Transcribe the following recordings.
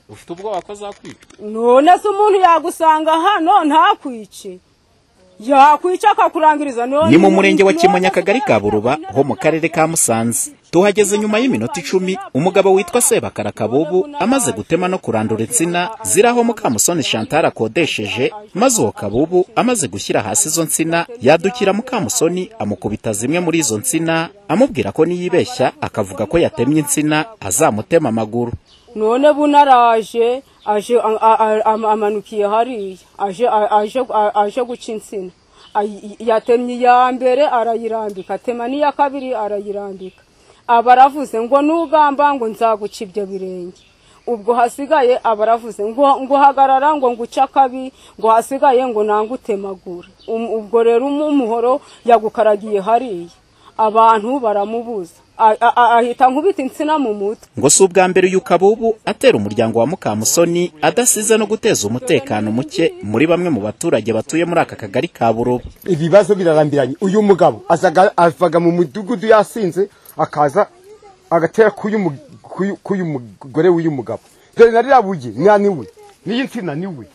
ufite ubwoba ko azakwica none se umuntu yagusanga hano ntakwice yakwica akakurangiriza none ni mu murenge wa kimonyi akagari ka buruba ho mu karere ka musanze tuhageze nyuma y'iminota icumi umugabo witwa sebakara kabubu amaze gutema no kurandura insina ziraho mukamusoni chantal akodesheje maze uwo kabubu amaze gushyira hasi izo nsina yadukira mukamusoni amukubita zimwe muri izo nsina amubwira ko niyibeshya akavuga ko yatemye insina azamutema amaguru none bunaraje aje a- a- a- amanukiye hariya aje a- aje aje guca insina Ay- yatemye iya mbere arayirambika atema n'iya kabiri arayirambika aba aravuze ngo nugamba ngo nzaguca ibyo birenge ubwo hasigaye aba aravuze ngo ngo hagarara ngo nguca akabi ngo hasigaye ngo nangutemagure Um- ubwo rero umu- umuhoro yagukaragiye hariya abantu baramubuza A- a- a- ahita nkubita insina mu mutwe ngo si ubwa mbere uyu kabubu atera umuryango wa mukamusoni adasize no guteza umutekano muke muri bamwe mu baturage batuye muri aka kagari ka buruba ibibazo birarambiranye uyu mugabo azaga avaga mu mudugudu yasinze akaza agatera k'uyu mu- k'uyu- k'uyu mugore w'uyu mugabo dore na ririya bugi nta niwe n'iyi nsina niwe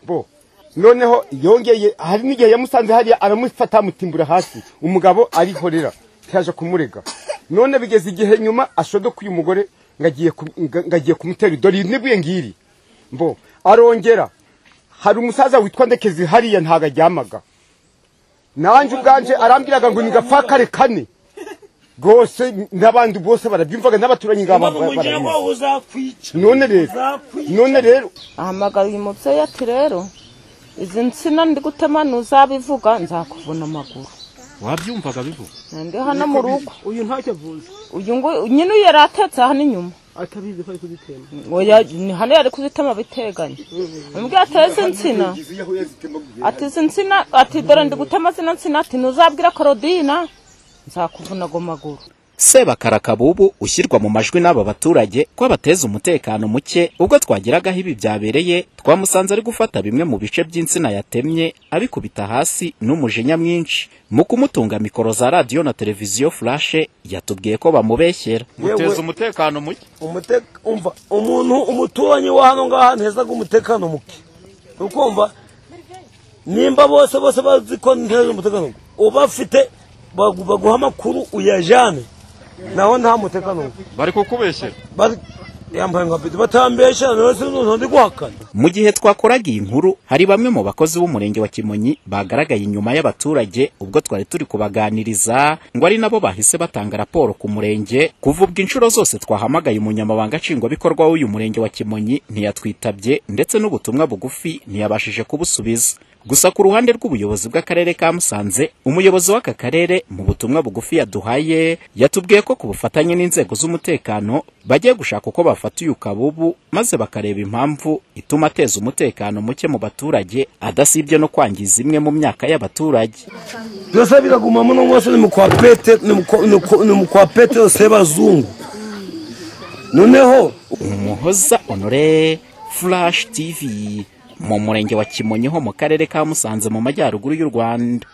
bo noneho yongeye hari n'igihe yamusanze hariya aramufata amutimbura hasi umugabo arihorera ntiyaje kumurega none bigeze igihe nyuma ashodoka uyu mugore ngo agiye ku- ngo- ngo agiye kumutera dore iyi nibwiye ngiri mbo arongera hari umusaza witwa ndekezi hariya ntago aryamaga nanjye ubwanje arambwiraga ngo nigapfa kare kane rwose n'abandi bose barabyumvaga n'abaturanyi ngaba barabizi. none rero none rero ahamagara uyu mubyeyi ati rero izi nsina ndi gutema ntuzabivuga nzakuvuna amaguru wabyumvaga bivuga ndi hano mu rugo uyu ntacyo avuze uyu nguyu nyine uyu yari atetse hano inyuma atabizi ko ari kuzitema Oya, ni hano yari kuzitema biteganye umubyeyi ateze insina ati izi nsina ati dore ndi gutema zino nsina ati ntuzabwira korodina nzakuvuna ago maguru sebakara kabubu ushyirwa mu majwi n'aba baturage ko abateza umutekano muke ubwo twageraga aho ibi byabereye twamusanze ari gufata bimwe mu bice by'insina yatemye abikubita hasi n'umujinya mwinshi mu kumutunga mikoro za radiyo na televiziyo furashe yatubwiye ko bamubeshyera muteza umutekano muke umuteka umva umuntu umuturanyi wa hano ngaha ntezaga umutekano muke ukumva nimba bose bose bazi ko ntezaga umutekano muke uba afite bagu- baguha amakuru uyajyane naho nta mutekano muke bari kukubeshyera Bari- yambaye nka bidu batambesha rero si umuntu ndi guhakana mu gihe twakoraga iyi nkuru hari bamwe mu bakozi b'umurenge wa kimonyi bagaragaye inyuma y'abaturage ubwo twari turi kubaganiriza ngo ari nabo bahise batanga raporo ku murenge kuva ubwo inshuro zose twahamagaye umunyamabanga nshingwabikorwa w'uyu murenge wa kimonyi ntiyatwitabye ndetse n'ubutumwa bugufi ntiyabashije kubusubiza gusa ku ruhande rw'ubuyobozi bw'akarere ka musanze umuyobozi w'aka karere mu butumwa bugufi yaduhaye yatubwiye ko ku bufatanye n'inzego z'umutekano bagiye gushaka uko bafata uyu kabubu maze bakareba impamvu ituma ateza umutekano muke mu baturage adasibye no kwangiza imwe mu myaka y'abaturage byose biraguma muno mwese ni mukwa pete ni mukwa- ni mukwa- ni mukwa pete yose y'abazungu noneho umuhoza honore flash tv mu murenge wa kimonyi ho mu karere ka musanze mu majyaruguru y'u rwanda